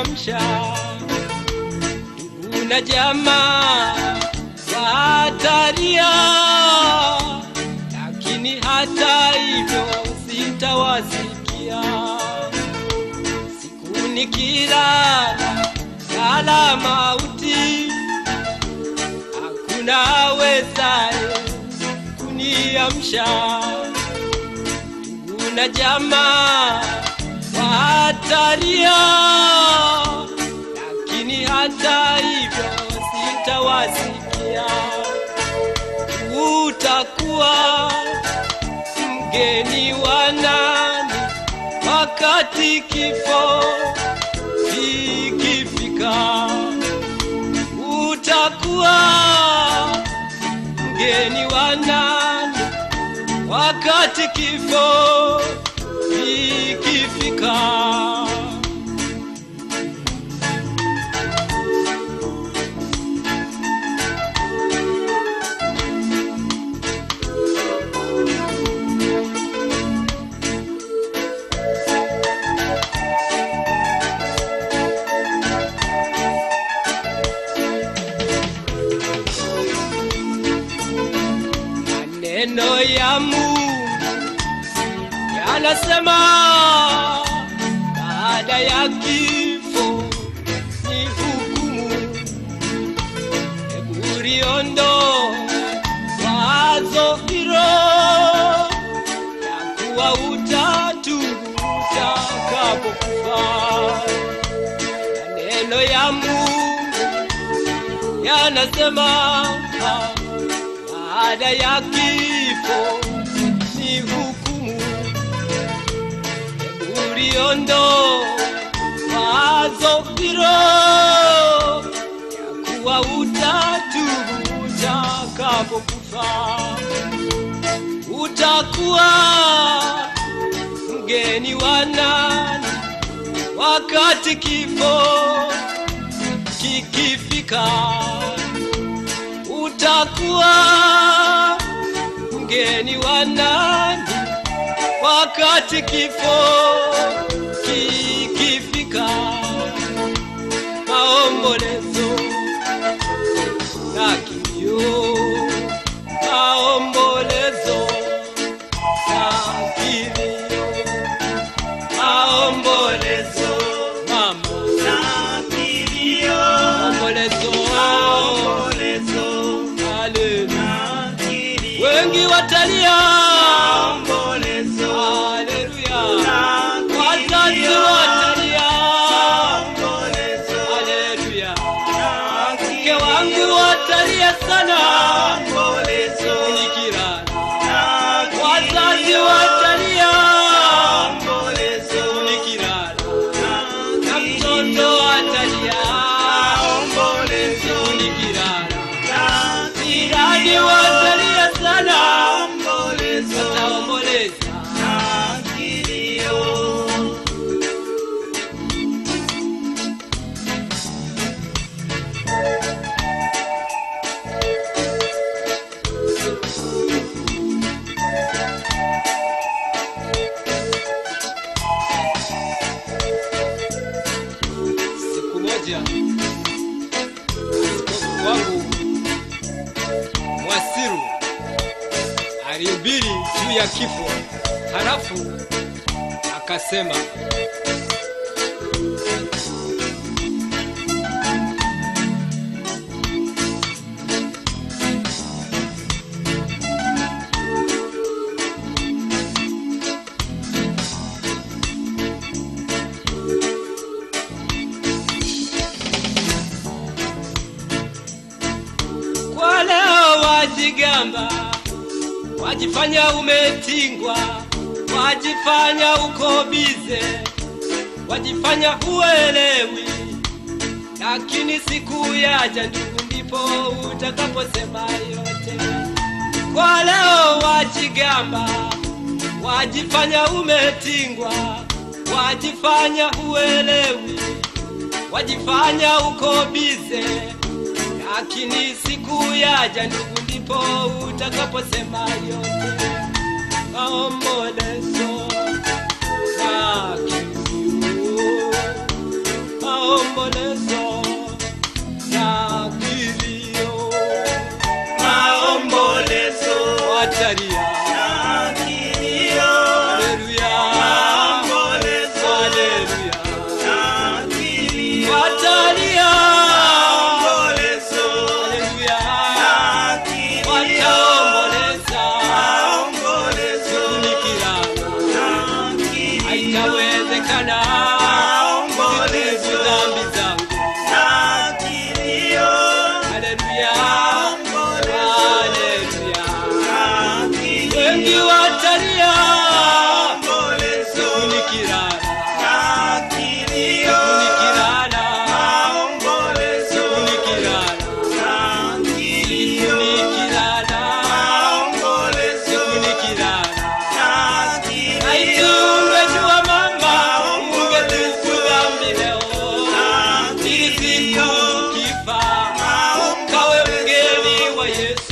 kuniamsha. Ndugu na jamaa watalia, lakini hata hivyo sitawasikia. Siku nikilala sala mauti, hakuna awezaye kuniamsha. Ndugu na jamaa watalia, lakini hata hivyo sitawasikia. Utakuwa mgeni wa nani wakati kifo kikifika? Utakuwa mgeni wa nani wakati kifo kikifika? Maneno ya Mungu yanasema baada ya kifo ni hukumu. Hebu liondoe wazo hilo ya kuwa utatu utakapokufa. Maneno ya Mungu yanasema baada ya kifo ni hukumu. Hebu liondoe wazo hilo ya kuwa utatu utakapokufa, utakuwa mgeni wa nani wakati kifo kikifika? Utakuwa mgeni wa nani wakati kifo kikifika? Maombolezo na kilio, maombolezo na kilio, maombolezo mama, maombolezo haleluya. Wengi watalia, haleluya. Wazazi watalia, haleluya. Mke wangu watalia sana, nikilala. Wazazi watalia, nikilala. Na mtoto atalia, nikilala. Jirani watalia sana, wataomboleza. Siku moja askofu wangu Mwasiru alihubiri juu ya kifo, halafu akasema kwa leo wajigamba, wajifanya umetingwa, wajifanya uko bize, wajifanya huelewi, lakini siku yaja ndugu, ndipo utakaposema yote. Kwa leo wajigamba, wajifanya umetingwa, wajifanya huelewi, wajifanya uko bize lakini siku yaja ndugu, ndipo utakaposema yote. Maombolezo na kilio, maombolezo na kilio, maombolezo watalia. na kilio, Haleluya, maombolezo haleluya, na kilio, watalia. maombolezo Haleluya, na kilio, wataomboleza. maombolezo Nikilala na kilio, haitawezekana Maombolezo. kuzibu dhambi zangu. na kilio, Haleluya, maombolezo haleluya. na kilio, Wengi watalia maombolezo nikilala, na kilio, nikilala, maombolezo nikilala, na kilio, nikilala, maombolezo nikilala. na kilio, Laiti ungejua mama, ungetubu dhambi leo. Ili siku ukifa, ukawe mgeni wa Yesu.